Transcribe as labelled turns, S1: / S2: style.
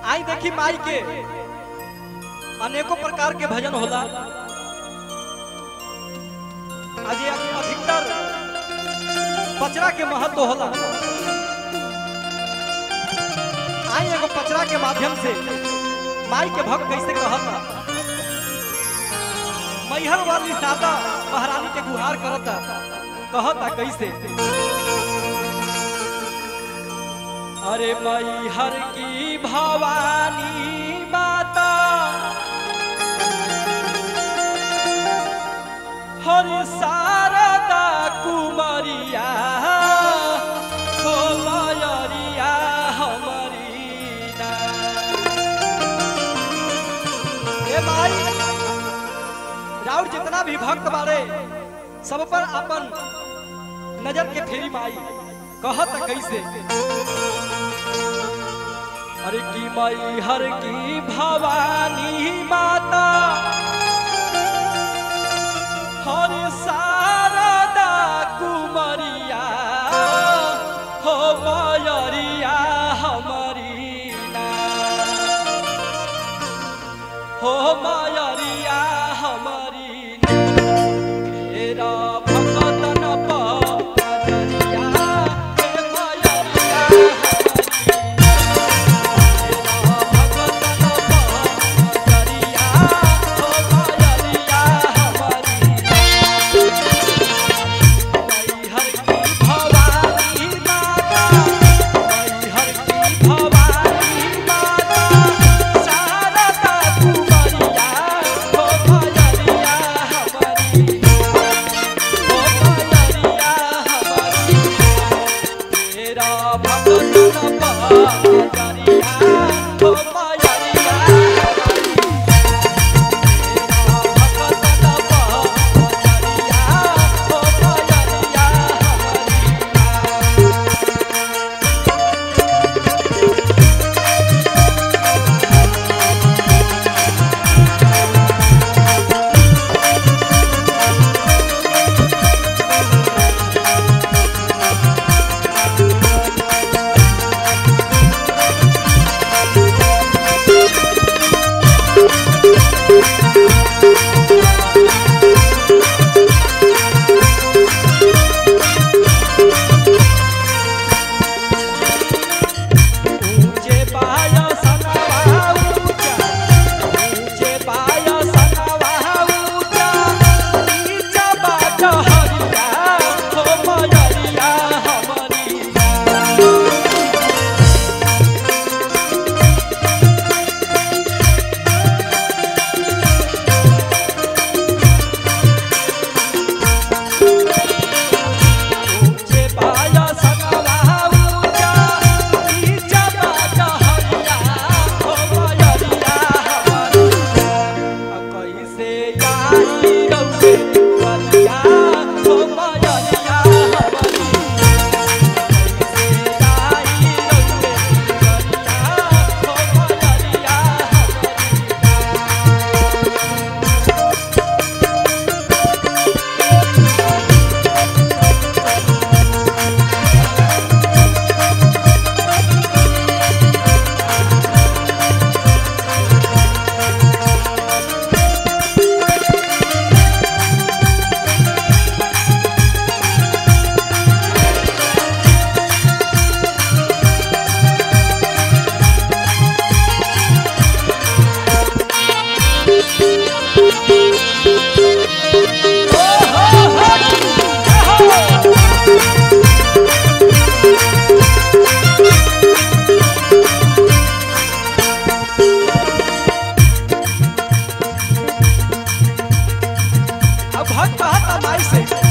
S1: आई देखी माई के अनेकों प्रकार के भजन होला आज ये अधिकतर पचरा के महत्व होला आई एगो पचरा के माध्यम से माई के भक्त कैसे कहता मैहर वाली सादा महारानी के गुहार करता कहता कैसे अरे मैहर की भवानी माता हर शारदा कुमरिया हो मयरिया हमारी ना। ए माई राउर जितना भी भक्त बारे सब पर अपन नजर के फेरी माई कहत कैसे अरे की माई हर की भवानी माता हर शारदा कुमरिया हो मयरिया हमारी ना हो मयरिया हमारी ना तेरा भगतन पजरिया हे मयरिया हमारी तेरा भगतन पजरिया हो मयरिया ऊंचे पाया सनवा ऊंचा ऊंचे पाया सनवा ऊंचा नीचा बाट हरिया हो मयरिया हमारी ऊंचे पाया सनवा ऊंचा नीचा बाट हरिया हो मयरिया हमारी कैसे आई रउए बलिया हो मयरिया हमारी कैसे आई रउए बलिया हो मयरिया हमारी अब भक्त कहता माई से